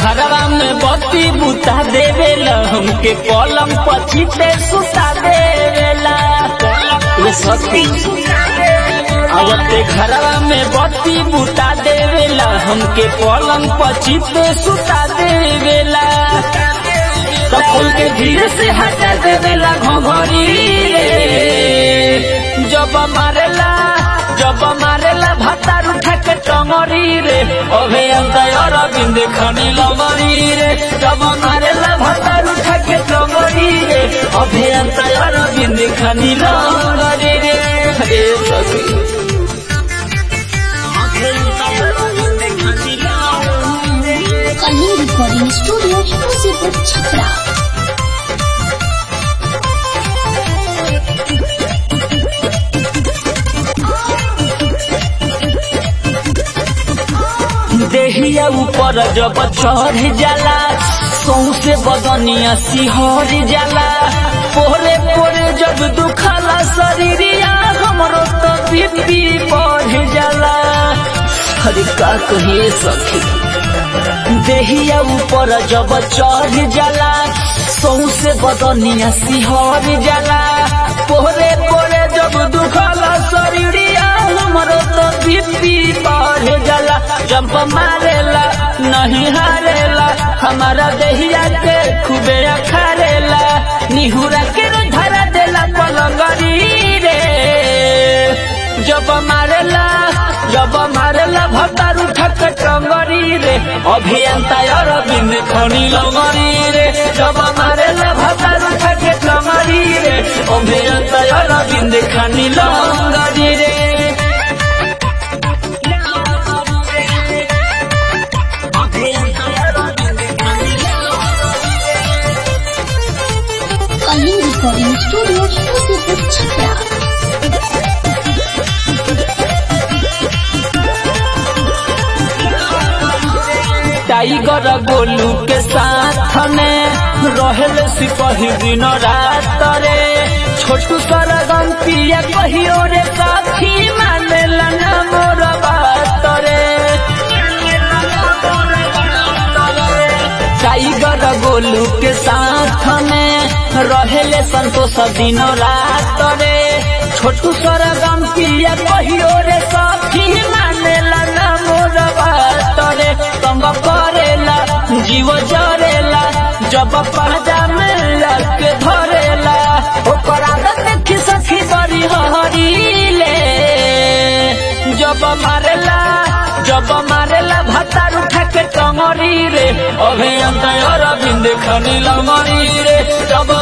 घरवा में बत्ती बुता देवेला हमके पलंग पछीते सुता देवेला ये सती आवते घरवा में बत्ती बुता देवेला हमके पलंग पछीते सुता देवेला कपुल के धीरे से हटा देवेला घोघरी रे जब मारेला जब मारेला भातार उठा के टंगरी रे अभे अंतर अरविंद खनी लमरी रे जब मारेला भातार उठा के टंगरी रे अभे अंतर अरविंद खनी लमरी रे हे सखी अभे अंतर अरविंद खनी लमरी रे कहीं रिकॉर्डिंग स्टूडियो मुसीबत छपरा देहिया ऊपर जब चढ़ जाला सौसे बदनिया सिहर जाला पोरे पोरे जब दुखला शरीरिया हमरो तो बीपी बढ़ जाला अरे का कहिए सखी देहिया ऊपर जब चढ़ जाला सौसे बदनिया सिहर जाला पोरे पोरे जब दुखला शरीरिया हमरो तो बीपी बढ़ जाला जंप मारेला नहीं हारेला हमारा देहिया के खूबे अखारेला निहुरा के धरा देला पलंगरी रे जब मारेला जब मारेला भतार उठा के टंगरी रे अभियंता अरविंद खनी लगरी रे जब मारेला भतार उठा के टंगरी रे अभियंता अरविंद खनी लगरी रे कहीं रिकॉर्डिंग स्टूडियो मुसीबत छपरा टाइगर गोलू के साथ में रहल सिपही दिन रात रे छोटू सरगम पिया कहियो रे साथी मानेला ना मोर बात रे टाइगर गोलू के साथ में रहले संतोष दिन रात रे छोटू सरगम पिया कहियो रे साथी मानेला ना मोर बात रे संग करेला जीव जरेला जब पहजा में लग के धरेला ओकर आदत देखी सखी बड़ी हरीले जब मारेला जब मारेला भतार उठा के टंगरी रे अभियंता अरविंद खनी लमरी रे जब